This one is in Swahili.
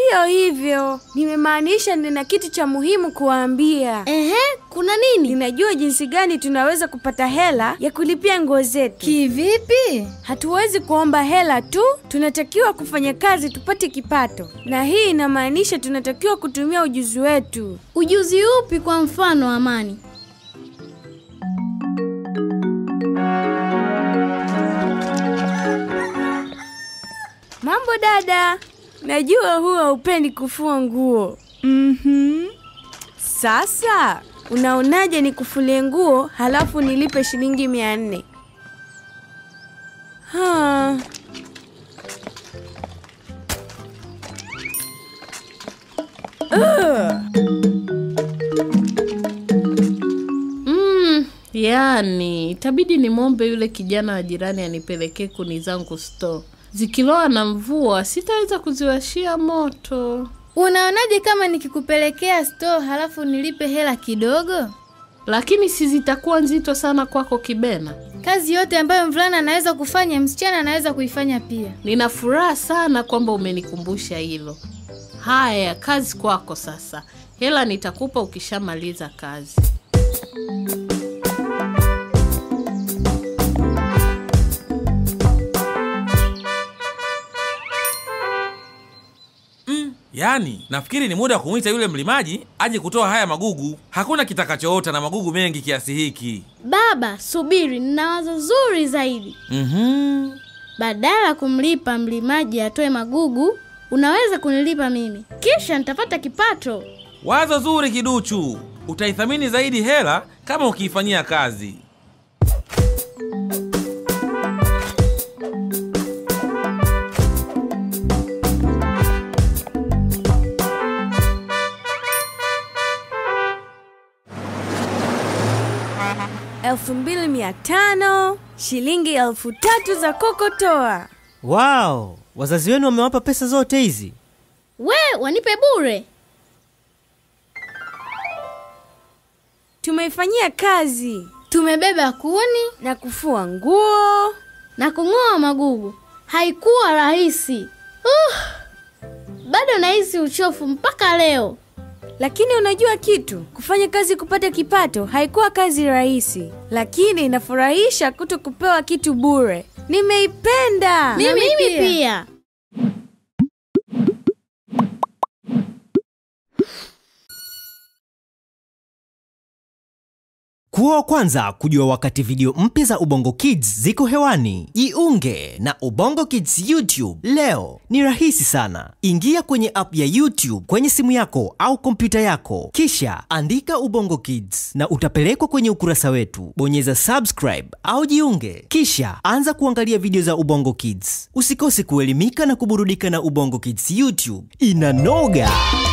Siyo hivyo, nimemaanisha nina kitu cha muhimu kuwaambia. Ehe, kuna nini? Ninajua jinsi gani tunaweza kupata hela ya kulipia nguo zetu. Kivipi? Hatuwezi kuomba hela tu, tunatakiwa kufanya kazi tupate kipato, na hii inamaanisha tunatakiwa kutumia ujuzi wetu. Ujuzi upi kwa mfano, Amani? Mambo dada, najua huwa haupendi kufua nguo. Mhm. Sasa unaonaje nikufulie nguo halafu nilipe shilingi mia nne? Ha. Mm, yani itabidi nimwombe yule kijana wa jirani anipelekee kuni zangu store. Zikiloa na mvua sitaweza kuziwashia moto. Unaonaje kama nikikupelekea store halafu nilipe hela kidogo? Lakini si zitakuwa nzito sana kwako Kibena? Kazi yote ambayo mvulana anaweza kufanya, msichana anaweza kuifanya pia. Nina furaha sana kwamba umenikumbusha hilo. Haya, kazi kwako sasa. Hela nitakupa ukishamaliza kazi. Yaani, nafikiri ni muda wa kumwita yule mlimaji aje kutoa haya magugu. Hakuna kitakachoota na magugu mengi kiasi hiki. Baba, subiri, nina wazo zuri zaidi. Mhm. Badala ya kumlipa mlimaji atoe magugu, unaweza kunilipa mimi, kisha nitapata kipato. Wazo zuri kiduchu. Utaithamini zaidi hela kama ukiifanyia kazi. elfu mbili mia tano shilingi elfu tatu za kokotoa. Wow, wazazi wenu wamewapa pesa zote hizi? We, wanipe bure. Tumeifanyia kazi Tumebeba kuni na kufua nguo. na kung'oa magugu. Haikuwa rahisi. Uh, bado nahisi uchofu mpaka leo. Lakini unajua kitu, kufanya kazi kupata kipato haikuwa kazi rahisi, lakini inafurahisha kuto kupewa kitu bure. Nimeipenda. Na mimi pia. Kuwa wa kwanza kujua wakati video mpya za Ubongo Kids ziko hewani. Jiunge na Ubongo Kids YouTube leo. Ni rahisi sana. Ingia kwenye app ya YouTube kwenye simu yako au kompyuta yako, kisha andika Ubongo Kids na utapelekwa kwenye ukurasa wetu. Bonyeza subscribe au jiunge, kisha anza kuangalia video za Ubongo Kids. Usikose kuelimika na kuburudika na Ubongo Kids YouTube. Inanoga!